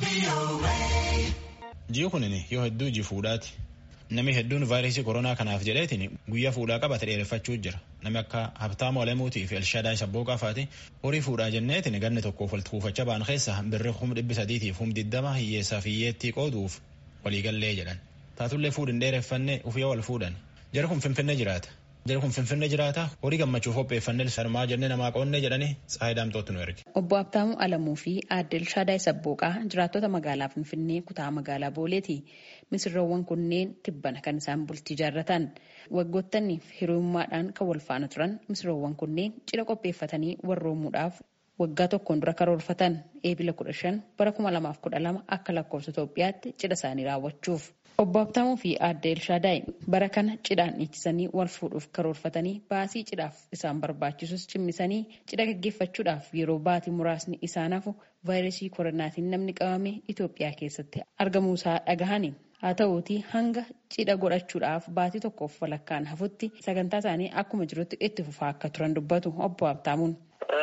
Ji'i kunin yoo hedduu iji fuudhaati. Namni hedduun vaayirasii koronaa kanaaf jedheetiin guyyaa fuudhaa qabate dheereffachuu jira. Namni akka Habtaama Olamuutii fi Elshaadaay Sabbooqaa faati horii fuudhaa jenneetiin ganni tokkoof walitti kuufachaa ba'an keessa birri kum dhibbi sadiitiif kum diddama hiyyeessaaf hiyyeettii qooduuf waliigallee jedhan. Taatullee fuudhin dheereffanne ufii wal fuudhan. Jara kun Finfinnee jiraata. Jara kun Finfinnee jiraata horii gammachuuf qopheeffannee sarmaa jennee namaa qoonnee jedhanii Tsaayi Daamtootti nu erge. Obbo Habtaamuu Alamuu fi Aadde Elshaadaay Sabbooqaa jiraattota magaalaa Finfinnee kutaa magaalaa Booleeti. Misirroowwan kunneen tibbana kan isaan bultii jaarratan. Waggoottanniif hiriyummaadhaan kan wal faana turan misirroowwan kunneen cidha qopheeffatanii warroomuudhaaf waggaa tokkoon dura karoorfatan eebila kudha shan bara kuma lamaaf kudha lama akka lakkoofsa Itoophiyaatti cidha isaanii raawwachuuf. Obbo Habtaamuu fi Aadde Elshaadaay bara kana cidhaan dhiichisanii wal fuudhuuf karoorfatanii baasii cidhaaf isaan barbaachisus cimmisanii cidha gaggeeffachuudhaaf yeroo baatii muraasni isaan hafu vaayirasii koronaatiin namni qabame Itoophiyaa keessatti argamuusaa dhagahani. Haa ta'uutii hanga cidha godhachuudhaaf baatii tokkoof walakkaan hafutti sagantaa isaanii akkuma jirutti itti fufaa akka turan dubbatu obbo Habtaamuun.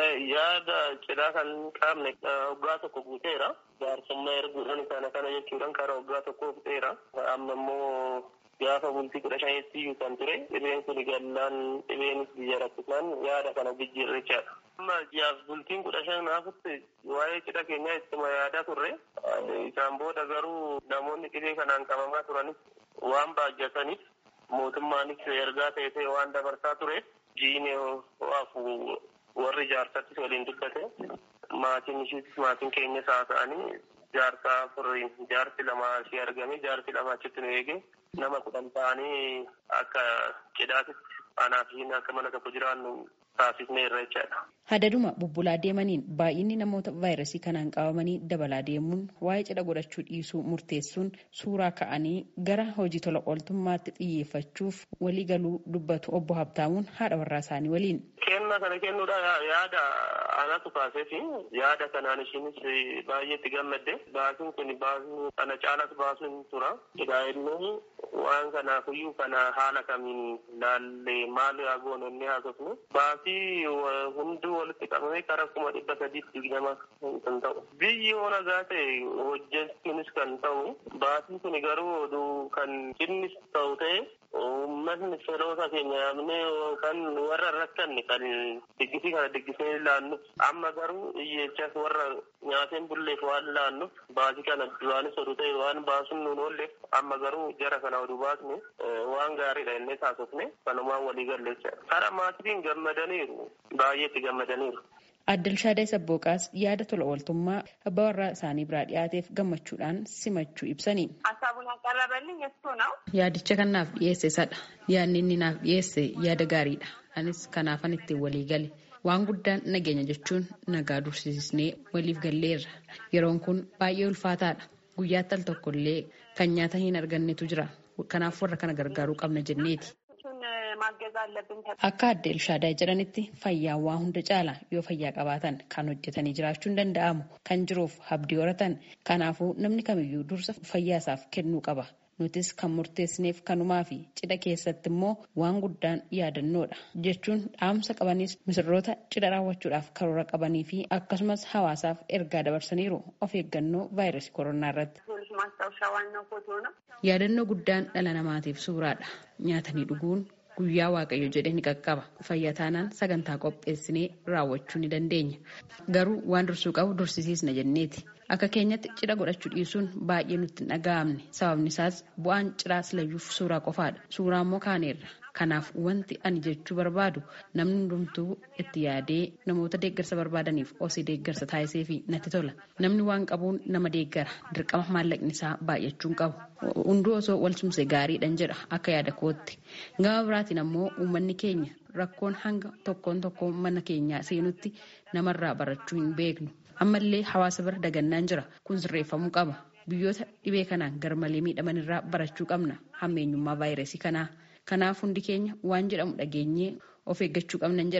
Yaada cidhaa kan qabne waggaa tokko guuteera. Jaarsummaa erguudhaan kana kana jechuudhaan karaa waggaa tokko guuteera. Amma immoo gaafa bultii kudha shanitti iyyuu kan ture dhibeen kun gallaan dhibeenis biyya rakkisaan yaada kana jijjiirrichaadha. Amma ji'aaf bultiin kudha shan haafutti waa'ee cidha keenyaa ittuma yaadaa turre. Isaan booda garuu namoonni dhibee kanaan qabamaa turanis waan baajjataniif mootummaanis ergaa ta'e waan dabarsaa ture. Jiine ho'aafu warri jaarsattis waliin dubbate maatiin ishiitis maatiin keenyas haa ta'anii jaarsaa furiin jaarsi lama ishee argame jaarsi lama achitti nu eege nama kudhan ta'anii akka cidhaatitti anaa fi akka mana tokko jiraannu taasisnee irra jechaadha. Hadaduma bubbulaa deemaniin baay'inni namoota vaayirasii kanaan qabamanii dabalaa deemuun waa'ee cidha godhachuu dhiisuu murteessuun suuraa ka'anii gara hojii tola ooltummaatti xiyyeeffachuuf walii galuu dubbatu obbo Habtaamuun haadha warraa isaanii waliin. Kennaa kana kennuudhaan yaada anatu kaaseef yaada kanaan ishiinis baay'eetti gammadde baasiin kun baasii kana caalas baasuun tura. Cidhaa waan kanaafiyyuu kana haala kamiin laallee maal haa goononni haasofnu baasii hunduu walitti qabamee karaa kuma dhibba sadiitti digdama kan ta'u. Biyyi ona gaa ta'e hojjechuunis kan ta'u baasiin kun garuu oduu kan innis ta'u ta'e uummatni firoota keenya yaamnee kan warra rakkanne kan diggisii kana diggisee laannuuf amma garuu iyyeechas warra nyaateen bulleef waan laannuuf baasii kana duraanis oduu ta'e waan baasuun nuun oolleef amma garuu jara kana oduu baasne waan gaariidha innee taasifne kanumaan walii galleessa. Kara maatiin gammadaniiru baay'eetti gammadaniiru. Aadde Elshaadaay Sabbooqaas yaada tola ooltummaa abbaa warraa isaanii biraa dhiyaateef gammachuudhaan simachuu ibsani. Yaadicha kan naaf dhiyeesse isadha. Yaadni inni naaf dhiyeesse yaada gaariidha. Anis kanaafan ittiin walii gale. Waan guddaan nageenya jechuun nagaa dursisnee waliif galleerra. Yeroon kun baay'ee ulfaataadha. Guyyaatti al tokkollee kan nyaata hin argannetu jira. Kanaaf warra kana gargaaruu qabna jenneeti. Akka Aadde Elshaadaay jedhanitti fayyaan waa hunda caala yoo fayyaa qabaatan kan hojjetanii jiraachuun danda'amu kan jiruuf abdii horatan kanaafuu namni kamiyyuu dursa fayyaa isaaf kennuu qaba. Nutis kan murteessineef kanumaa fi cidha keessatti immoo waan guddaan yaadannoodha jechuun dhaamsa qabanis misirroota cidha raawwachuudhaaf karoora qabanii fi akkasumas hawaasaaf ergaa dabarsaniiru of eeggannoo vaayirasii koronaa irratti. Yaadannoo guddaan dhala namaatiif suuraadha. Nyaatanii dhuguun guyyaa waaqayyo jedhee ni qaqqaba. Fayyaa taanaan sagantaa qopheessinee raawwachuu ni dandeenya. Garuu waan dursuu qabu dursisiisna jenneeti. Akka keenyatti cidha godhachuu dhiisuun baay'ee nutti hin dhaga'amne. Sababni isaas bu'aan cidhaa silayyuuf suuraa qofaadha. Suuraa immoo kaaneerra. Kanaaf wanti ani jechuu barbaadu namni hundumtuu itti yaadee namoota deeggarsa barbaadaniif osii deeggarsa taasisee fi natti tola. Namni waan qabuun nama deeggara. Dirqama maallaqni isaa baay'achuu hin qabu. Hunduu osoo wal tumse gaariidhaan jedha akka yaada kootti. Gama biraatiin ammoo uummanni keenya rakkoon hanga tokkoon tokkoon mana keenyaa seenutti namarraa barachuu hin beeknu. Ammallee hawaasa bira dagannaan jira. Kun sirreeffamuu qaba. Biyyoota dhibee kanaan garmalee miidhamanirraa barachuu qabna. Hammeenyummaa vaayirasii kanaa. Kanaaf hundi keenya waan jedhamu dhageenyee of eeggachuu qabnan jedha.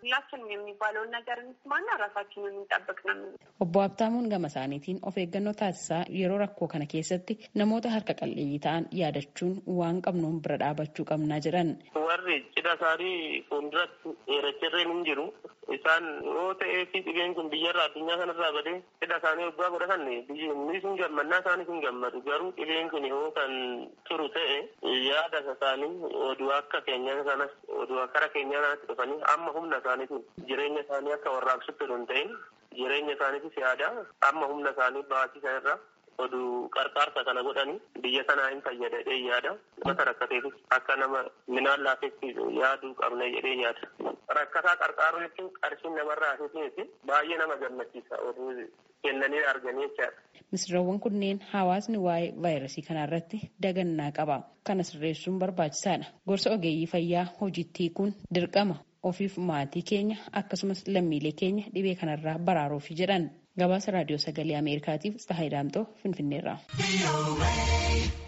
ሁላችንም የሚባለውን ነገር እንስማና ራሳችንን እንጠብቅ ነው። Obbo Habtaamuun gama isaaniitiin of eeggannoo taasisaa yeroo rakkoo kana keessatti namoota harka qalleeyyii ta'an yaadachuun waan qabnuun bira dhaabachuu qabnaa jedhan. Warri cidha isaanii fuulduratti dheerachirreen hin jiru. Isaan yoo ta'ee fi dhibeen kun biyyarraa addunyaa kanarraa badee cidha isaanii waggaa godhatan biyyi sun gammannaa isaanii hin gammadu. Garuu dhibeen kun yoo kan turu ta'e yaada isaanii oduu akka keenya sanas oduu akkara keenyaa kanatti dhufanii amma humna isaaniitiin jireenya isaanii akka warraaqsutti hin ta'in jireenya isaaniitis yaada amma humna isaanii baasisan irra oduu qarqaarsa kana godhanii biyya sanaa hin fayyada jedhee yaada mata rakkateefis akka nama minaan laafetti yaaduu qabna jedhee yaada. Rakkataa qarqaaruu jechuun qarshiin namarraa hafiifi baay'ee nama gammachiisa oduu kennanii arganii jechaadha. Misirroowwan kunneen hawaasni waa'ee vaayirasii kanarratti dagannaa qaba. Kana sirreessuun barbaachisaadha. Gorsa ogeeyyii fayyaa hojiitti kun dirqama ofiif maatii keenya akkasumas lammiilee keenya dhibee kanarraa baraaruuf jedhan. Gabaasa raadiyoo sagalee Ameerikaatiif Tsahaay Daamtoo Finfinneerraa.